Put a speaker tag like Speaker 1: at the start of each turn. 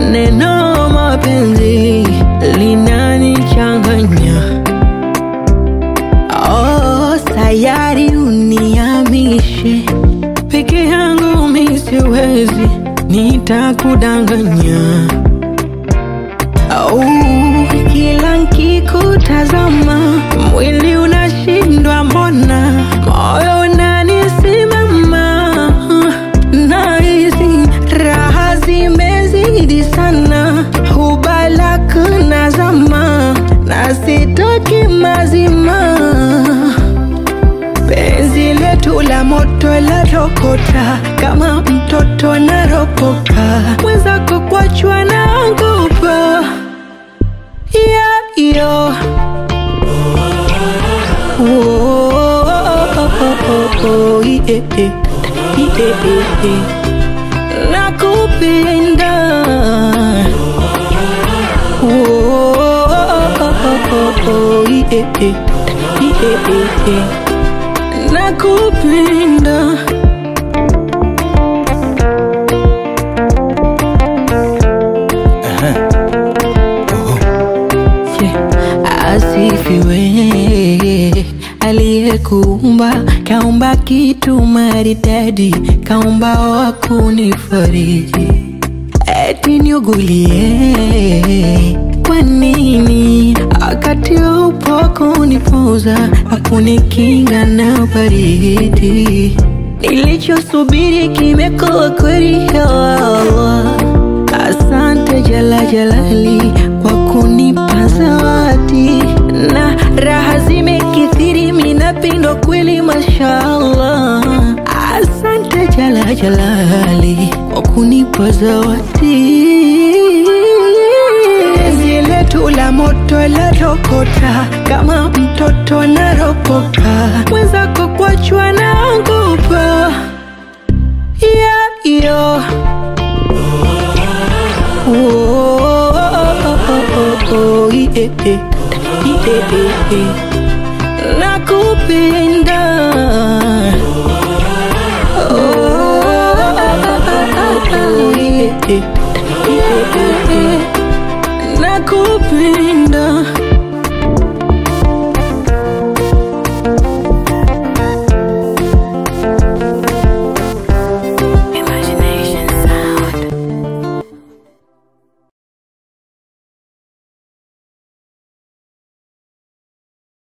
Speaker 1: neno mapenzi linanichanganya. Oh, sayari uniamishe peke yangu mi siwezi, nitakudanganya. Oh, kila nkikutazama mwili unashindwa, mbona moyo unanisimama, nahisi raha zimezidi sana, hubalak nazama na sitoki mazima penzi letu la moto la rokota kama mtoto naropoka mwenzako kwachwa naogopa yeah, yo. Oh, oh, yeah, yeah. Yeah, yeah. nakupenda Oh, yeah, yeah. Yeah, yeah. nakupenda Yeah. asifiwe aliyekuumba kaumba kitu maridadi kaumba wa kunifariji eti niugulie kwa nini wakati upo kunipoza akunikinga na baridi nilichosubiri kimekuwa kweli ya Allah asante jala jalali kwa kunipa zawadi na raha zimekithiri minapindwa kweli mashallah asante jala jalali kwa kunipa zawadi penzi letu la moto la rokota kama mtoto naropoka mwenzako kwachwa naogopa yeah, yo. Oh, yeah, yeah. Yeah, yeah. nakupenda